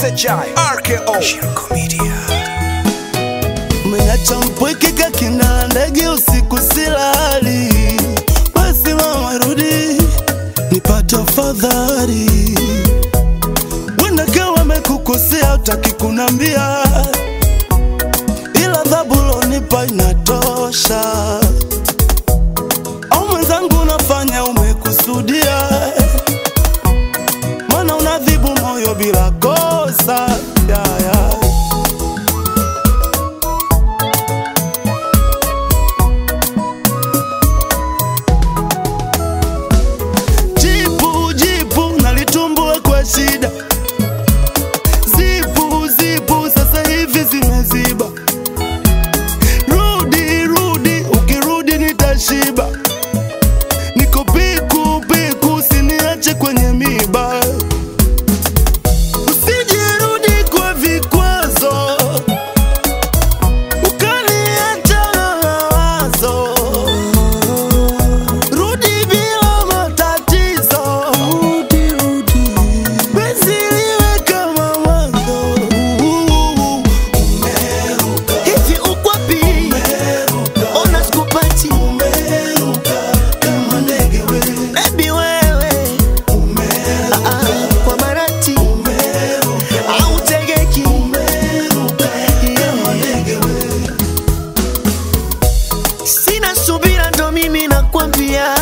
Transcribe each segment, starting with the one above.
SHI RKO Shirko Media Umeacha mpweke kakina ndege usiku silali, basi mama rudi nipate afadhali. Wenda kawa wamekukosea utaki kunambia, ila adhabu lonipa inatosha. Au mwenzangu unafanya umekusudia, mana unadhibu moyo bila kosa yeah, yeah. Jipu jipu nalitumbua kwa shida, zipu zipu sasa hivi zimeziba. Rudi rudi, ukirudi nitashiba. Niko piku piku, usiniache kwenye miba. Usijirudi kwa vikwazo, ukaniacha na mawazo. Rudi bila matatizo, rudi rudi, penzi liwe kama mwanzo. Umeruka hivi uko wapi? umeruka Ona sikupati umeruka kama ndege wewe, baby wewe umeruka ah, kwa marati umeruka au tegeki umeruka kama ndege wewe. sina subira ndo mimi nakwambia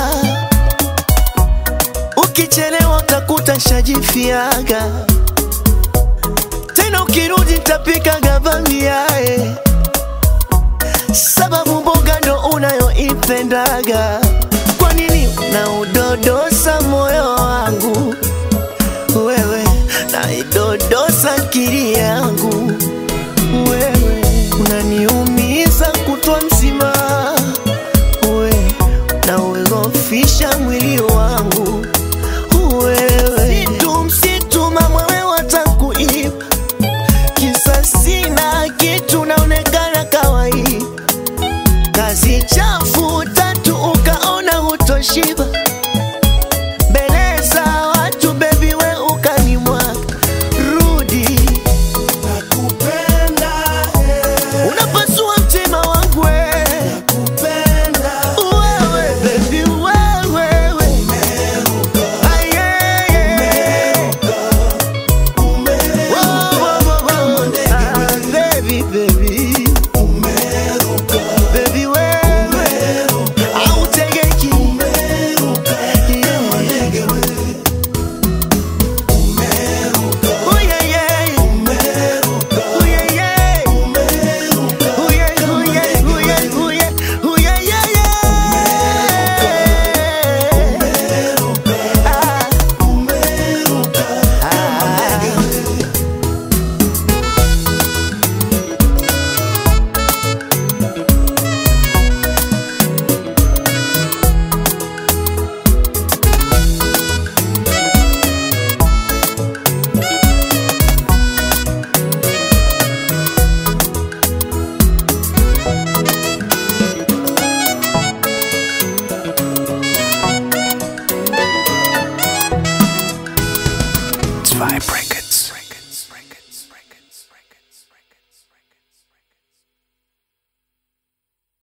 ukichelewa utakuta shajifiaga tena ukirudi tapika gavamiae sababu mboga ndo unayoipendaga kwa nini unaudodosa moyo wangu wewe naidodosa akili yangu wewe unaniumiza kutwa mzima we na uogofisha mwili wangu